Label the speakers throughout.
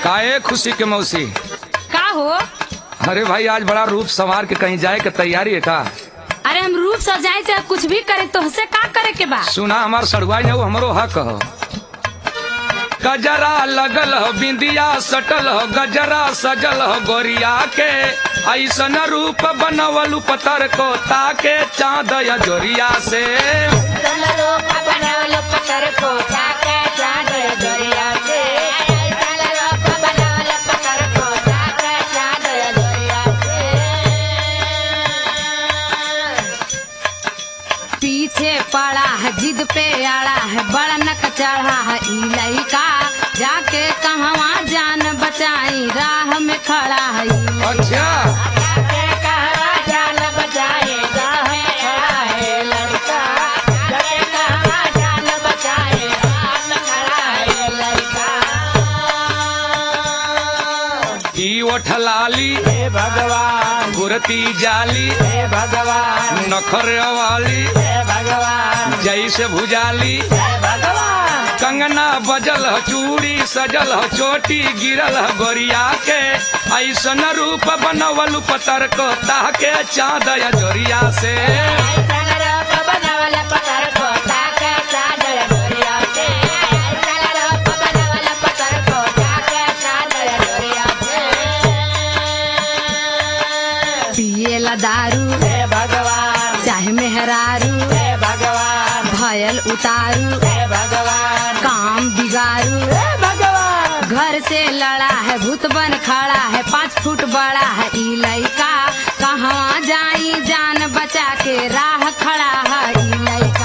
Speaker 1: काहे खुशी के मौसी
Speaker 2: का हो
Speaker 1: अरे भाई आज बड़ा रूप संवार के कहीं जाए के तैयारी है का
Speaker 2: अरे हम रूप सजाए से कुछ भी करे तो से का करे के बा
Speaker 1: सुना हमार सड़ुआई है वो हमरो हक हो गजरा लगल हो बिंदिया सटल हो गजरा सजल हो गोरिया के ऐसन रूप बनवलू पतर को ताके चाँद या जोरिया से
Speaker 2: पीछे पड़ा है जिद पे आड़ा है बड़ा नक चढ़ा है ई लइका जाके कहवा जान बचाई राह में खड़ा है ई
Speaker 1: अच्छा ई ओठलाली
Speaker 3: हे भगवान
Speaker 1: गुरती जाली
Speaker 3: हे भगवान
Speaker 1: नखर वाली
Speaker 3: हे भगवान
Speaker 1: जैसे भुजाली
Speaker 3: हे भगवान
Speaker 1: कंगना बजल ह चूड़ी सजल ह चोटी गिरल ह गोरिया के ऐसन रूप बनवल पतर को ताके चाँद या जोरिया से
Speaker 2: पिएला दारू
Speaker 3: हे भगवान
Speaker 2: चाहे मेहरारू
Speaker 3: हे भगवान
Speaker 2: भयल उतारू
Speaker 3: हे भगवान
Speaker 2: काम बिगारू
Speaker 3: हे भगवान
Speaker 2: घर से लड़ा है भूत बन खड़ा है पाँच फुट बड़ा है ई लइका कहवा जाई जान बचा के राह खड़ा है ई लइका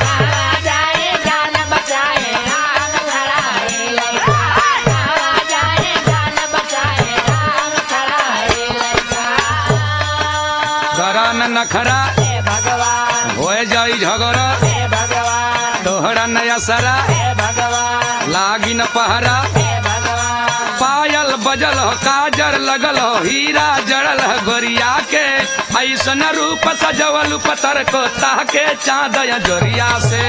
Speaker 1: करा न नखरा
Speaker 3: हे भगवान
Speaker 1: हो जाई झगड़ा
Speaker 3: हे भगवान
Speaker 1: तोहरा नया सरा
Speaker 3: हे भगवान
Speaker 1: लागी न पहरा
Speaker 3: हे भगवान
Speaker 1: पायल बजल हो काजर लगल हो हीरा जड़ल हो गोरिया के ऐसन रूप सजवल पतर को ताके चाँद या जोरिया से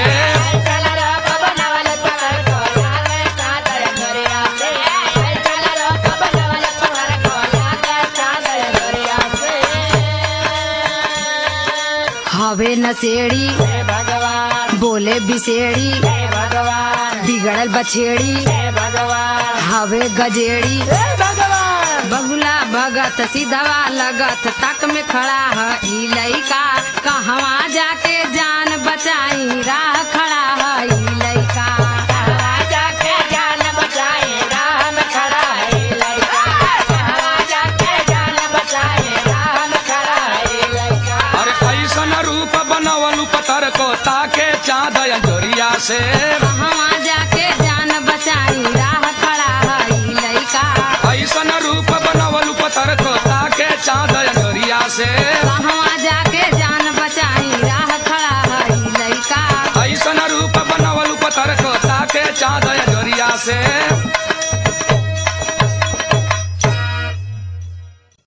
Speaker 2: हवे नसेड़ी
Speaker 3: हे भगवान
Speaker 2: बोले बिसेड़ी
Speaker 3: हे भगवान
Speaker 2: बिगड़ल बछेड़ी
Speaker 3: हे भगवान
Speaker 2: हवे गजेड़ी
Speaker 3: हे भगवान
Speaker 2: बगुला भगत सीधवा लगत तक में खड़ा है ई लइका कहवा जाके जान बचाई राह खड़ा है ई लइका
Speaker 3: जाके जान बचाए राह में खड़ा है लड़का जाके जान बचाए राह में खड़ा है लड़का
Speaker 1: अरे ऐसन रूप बनवल पतर को ताके चाँद या जोरिया से
Speaker 2: कहवा जाके जान बचाई राह खड़ा है ई लइका
Speaker 1: ऐसन रूप बनवल पतर को